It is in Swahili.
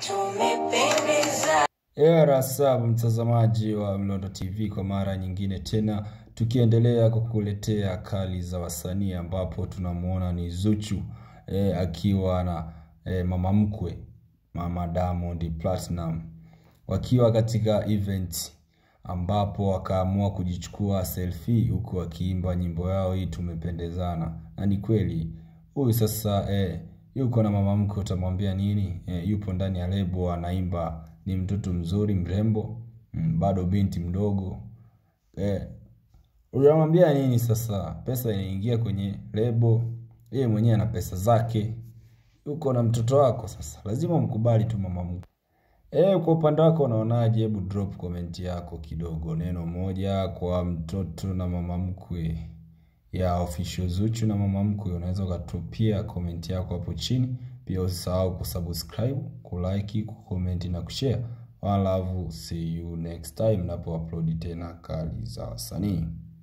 tumependeza. Era sub mtazamaji wa Mlondo TV kwa mara nyingine tena tukiendelea kukuletea kali za wasanii ambapo tunamuona ni Zuchu eh, akiwa na eh, mama mkwe mama Diamond Platinum wakiwa katika event ambapo wakaamua kujichukua selfie huku wakiimba nyimbo yao hii tumependezana na ni kweli huyu sasa eh, yuko na mama mkwe utamwambia nini eh, yupo ndani ya lebo anaimba ni mtoto mzuri mrembo mm, bado binti mdogo eh, unamwambia nini sasa pesa inaingia kwenye lebo yeye mwenyewe ana pesa zake yuko na mtoto wako sasa lazima mkubali tu mama mkwe Eh, kwa upande wako unaonaje? Hebu drop comment yako kidogo, neno moja kwa mtoto na mama mkwe ya official Zuchu na mama mkwe. Unaweza ukatupia comment yako hapo chini. Pia usisahau kusubscribe, kulike, kucomment na kushare. One love, see you next time napo upload tena kali za wasanii.